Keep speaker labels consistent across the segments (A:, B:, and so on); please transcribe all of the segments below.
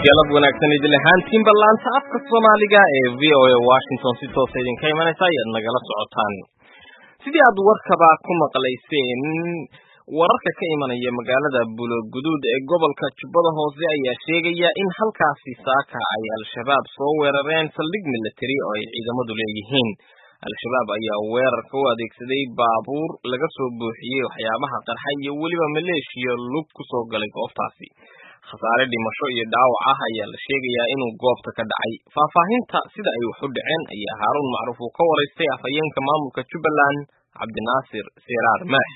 A: galab wanaagsan idin ahaantiinba laanta afka soomaaliga ee v o a washington si toosa idinka imanaysa ayaad nagala socotaan sidii aad warkaba ku maqlayseen wararka ka imanaya magaalada buloguduud ee gobolka jubbada hoose ayaa sheegaya in halkaasi saaka ay al-shabaab soo weerareen saldhig military oo ay ciidamadu leeyihiin al-shabaab ayaa weerarka u adeegsaday baabuur laga soo buuxiyey waxyaabaha qarxa iyo weliba maleeshiya lug ku soo galay goobtaasi khasaare dhimasho iyo dhaawac ah ayaa la sheegayaa inuu goobta ka dhacay faahfaahinta sida ay wax u dhaceen ayaa haaruun macruuf uu ka waraystay afhayeenka maamulka jubbaland cabdinaasir siraar maax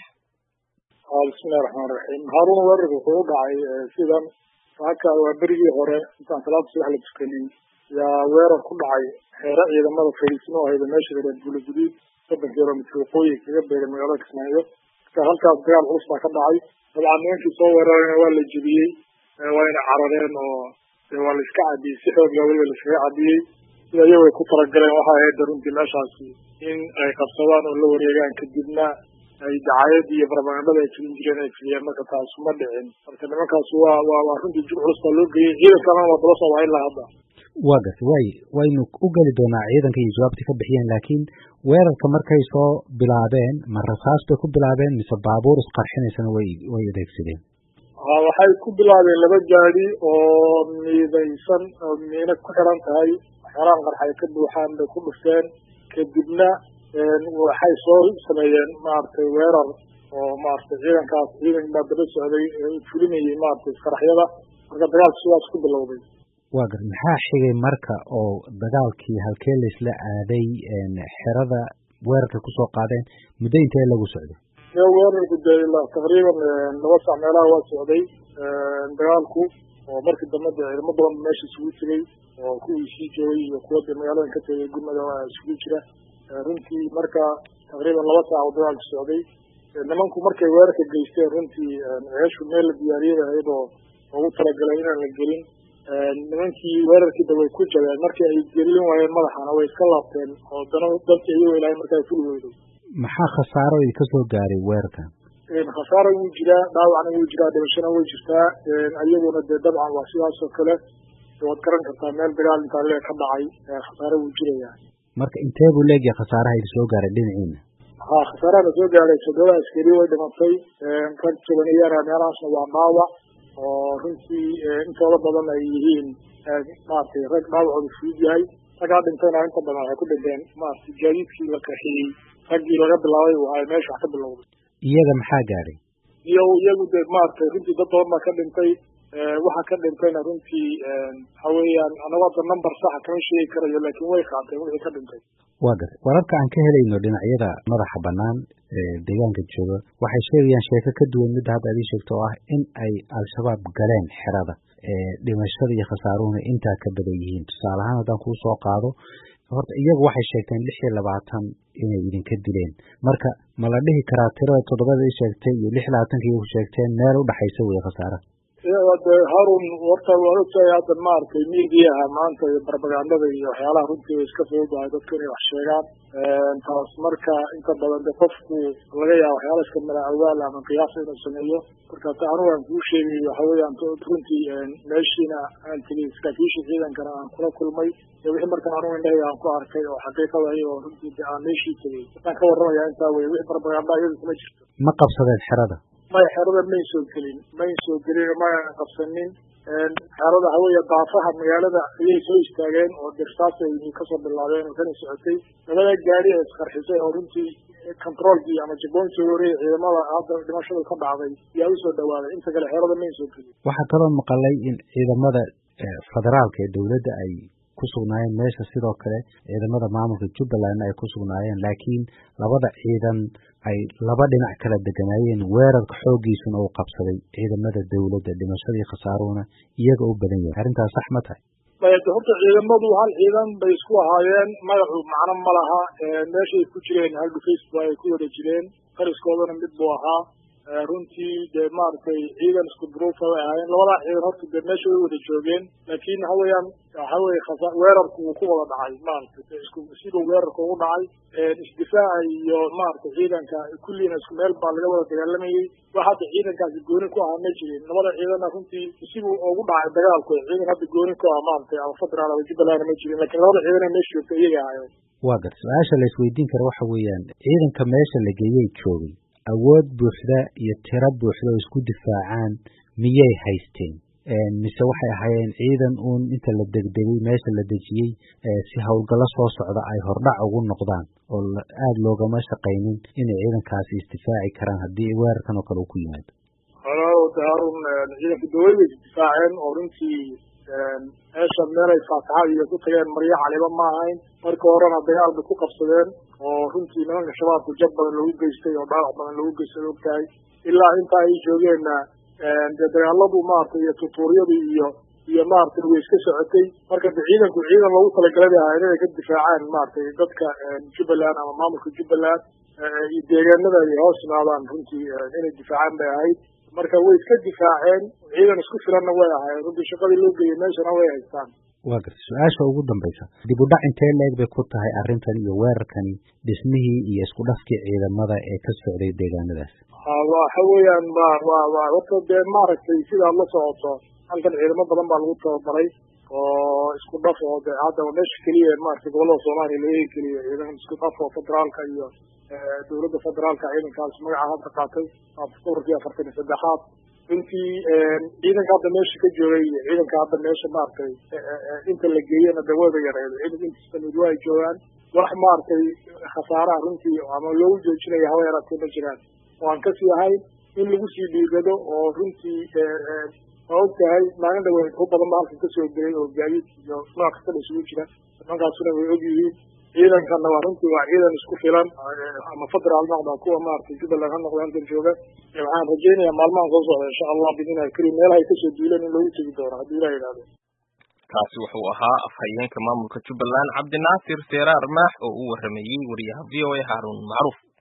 B: bismillahi raxmaan raxiim haaruun weerarka wuxuu u dhacay sidan saaka waa berigii hore intaan salaada subax la tukanin yaa weerar ku dhacay xeere ciidamada fariismo ahayda meesha reer buulaguduud soddon kilomitr waqooyi kaga beegan magaalada kismaayo marka halkaas dagaal culus baa ka dhacay dabcan nimankii soo weerarayna waa la jebiyey wayna carareen oo waa la iska cadiyey si xoog laa weliba laiskaga cadiyey sida iyago ay ku talagaleen waxay ahayd runtii meeshaasi in ay qabsadaan oo la wareegaan kadibna ay dacaayadii iyo barbagandada ay filin jireen ay filiyeen marka taas ma dhicin marka nimankaas waa waa waa runtii jir culus baa loo geeyey ciidankalana waa daba socdaa ilaa hadda
C: waa gas way waynu u geli doonaa ciidanka iyo jawaabta ka bixiyeen laakiin weerarka markay soo bilaabeen ma rasaas bay ku bilaabeen mise baabuur isqarxinaysana way way adeegsadeen
B: waxay ku bilaabeen laba gaadi oo miidaysan oo miina ku xiran tahay waxyaalahan qarxa ay ka buuxaan bay ku dhufteen kadibna waxay soo sameeyeen maaragtay weerar oo maaragtay ciidankaas ciidan baa daba socday fulinayay maaragtay isqaraxyada marka dagaalku sidaas ku bilowday
C: waa gar maxaa xigay marka oo dagaalkii halkee laisla aaday xerada weerarka kusoo qaadeen muddo intee lagu socday
B: weerarku dee ilaa taqriiban laba sac meelaha waa socday dagaalku oo markii dambe dee ciidamo badan meesha isugu tegay oo kuwii sii joogay iyo kuwa dee magaaladan ka tegay gurmada isugu jira runtii marka taqriiban laba saac oo dagaalku socday nimanku markay weerarka geysteen runtii ceeshu meel la diyaariyay ahayd oo ugu talagalay inaan la gelin nimankii weerarkiida way ku jabeen markii ay gelin waayeen madaxana way iska laabteen oo dana dadka iyagoo ilaahay markaa fuli weyday
C: maxaa khasaaro idinka soo gaaray weerarkan
B: khasaaro wuu jiraa dhaawacna wuu jiraa dhimashana way jirtaa iyaguna dee dabcan waa sidaas oo kale waad garan kartaa meel dagaal intaa lee ka dhacay khasaaro wuu jirayaa
C: marka intee buu leegyahay khasaaraha idin soo gaaray dhinaciina
B: ha khasaarahana soo gaaray toddoba askari way dhimatay rag tobaniyana meelahaasna waa dhaawac oo runtii intooda badan ay yihiin maaragtay rag dhaawacooda fudud yahay raggaa dhintayna inta badan waxay ku dhinteen maaragtay gaadiidkii la qaxiyey raggii laga bilaabay ay meesha wax ka bilowday
C: iyaga maxaa gaadhay
B: iyo iyagu dee maaragtay runtii dad badan baa ka dhintay waxa ka dhintayna runtii waxa weeyaan anagu hadda number saxa kama sheegi karayo laakiin way qaateen wixii ka dhintay
C: waa gartay wararka aan ka helayno dhinacyada madaxa banaan ee deegaanka jooga waxay sheegayaan sheeko ka duwan midda hadda ad ii sheegto oo ah in ay al-shabaab galeen xerada dhimashada iyo khasaaruhuna intaa ka badan yihiin tusaale ahaan haddaan kuu soo qaado horta iyagu waxay sheegteen lix iyo labaatan inay idinka dileen marka ma la dhihi karaa tirada toddobada i sheegtay iyo lix labaatanka iyagu sheegteen meel udhexaysa wey khasaara
B: de harun horta waan ogtahay hadda maaragtay midiyaha maanta iyo barbagandada iyo waxyaalaha runtii way iska fududahay dadku inay wax sheegaan taas marka inta badan de qofku laga yaaba waxyaala iska mala awaal ama qiyaasa inuu sameeyo marka ta anigu aan kuu sheegay waxa weeyaan runtii meeshiina aan tegay saraakiisha ciidankana aan kula kulmay iyo wixii marka anigu indhahayga aan ku arkay oo xaqiiqada iyagoo runtii de aan meeshii tegay waxaan ka warramaya intaa weye wixii barbaganda iyadu kuma jirto
C: ma qabsadeen xerada
B: maya xerada may soo gelin may soo gelin mayna qabsanin xerada haweeye daafaha magaalada ayay soo istaageen oo dirsaas ay kasoo bilaabeen oo kana socotay labada gaari ee isqarxisay oo runtii controolkii ama jaboonkii wareey ciidamada hadda dhimashadu ka dhacday yaa usoo dhawaaday inta kale xerada may soo gelin
C: waxaa kaloo maqalay in ciidamada federaalka ee dowladda ay ku sugnaayeen meesha sidoo kale ciidamada maamulka jubbaland ay ku sugnaayeen laakiin labada ciidan ay laba dhinac kala deganaayeen weerarka xooggiisuna uu qabsaday ciidamada dowladda dhimashadii khasaaruhuna iyaga u badan yahay arrintaas sax ma tahay
B: de horta ciidamadu hal ciidan bay isku ahaayeen magacu macno ma laha meeshay ku jireen hal dhufays ba ay ku wada jireen qariskoodana mid buu ahaa runtii dee maaragtay ciidan isku duruufa way ahaayeen labadaa ciidan horta dee meesha way wada joogeen laakiin waxa weeyaan waxa weye khasa weerarku wuu ku wada dhacay maaragtay isku siduu weerarka ugu dhacay isdifaaca iyo maaragtay ciidanka kulliina isku meel baa laga wada dagaalamayey wax hadda ciidankaasi gooni ku ahaa ma jirin labada ciidanna runtii siduu ugu dhacay dagaalku ciidan hadda gooni ku ah maaragtay ama federaal ama jubbaland ma jirin lakiin labada ciidana meesha joogta iyaga ahaayeen
C: waa gar su-aasha la isweydiin kara waxa weeyaan ciidanka meesha la geeyey joogay awood buuxda iyo tiro buuxda oo isku difaacaan miyay haysteen mise waxay ahaayeen ciidan uun inta la degdegay meesha la dejiyey si howlgallo soo socda ay hordhac ugu noqdaan oo aada loogama shaqaynin inay ciidankaasi isdifaaci karaan haddii weerarkan oo kale uu ku yimaado
B: halo harun ciidanka dawlad way isdifaaceen oo runtii meesha meelay faataxad iyo ku tageen maryo caliba ma ahayn marka horena dagaal bay ku qabsadeen oo runtii nimanka shabaabku jab badan lagu geystay oo dhaawac badan lagu geystay ogtahay ilaa inta ay joogeenna dee dagaaladu maaragtay iyo tutuuryadii iyo iyo maaragtay way iska socotay marka de ciidanku ciidan loogu talagalay bay ahayd inay ka difaacaan maaragtay dadka jubbaland ama maamulka jubbaland iyo deegaanada ay hoos yimaadaan runtii inay difaacaan bay ahayd marka way iska difaaceen ciidan isku filanna way ahaayeen runtii shaqadii loo geeyey meeshana way haystaan
C: waa garta su-aasha ugu dambaysa dib u dhac intee leeg bay ku tahay arrintan iyo weerarkani dhismihii iyo isku dhafkii ciidamada ee ka socday deegaanadaas
B: waxa weeyaan wa wa wa horta dee maaragtay sidaad la socoto halkan ciidamo badan baa lagu tababaray oo isku dhaf oo de haddaba meesha keliya maaragtay gobollada soomaaliya laga keliya ciidan isku dhaf oo federaalka iyo dowladda federaalka ciidankaas magaca hadda qaatay ururkii afartan iyo saddexaad runtii ciidanka hadda meesha ka joogay iyo ciidanka hadda meesha maaragtay inta la geeyena de wayba yareed ciidanka intiisa mid waa ay joogaan wax maaragtay khasaaraha runtii ama loogu joojinayo hawa yaraatee ma jiraan oo aan kasii ahayn in lagu sii dhiirado oo runtii waa og tahay maalin dhaweyn u badan ba halkan kasoo gelay oo gaadiid iyo nooc kastaba isugu jira nimankaasuna way og yihiin ciidankana waa runtii waa ciidan isku filan ama federaal noqda kuwa maaragtay jubbaland ha noqda halkan jooga waxaan rajaynayaa maalmahan soo socda insha allah bidnillahi karim meelaha ay kasoo duuleen in loogu tegi doono haddii ilah yidhahdo
A: kaasi wuxuu ahaa afhayeenka maamulka jubbaland cabdinaasir seeraar maax oo u waramayey wariyaha v o a haarun macruuf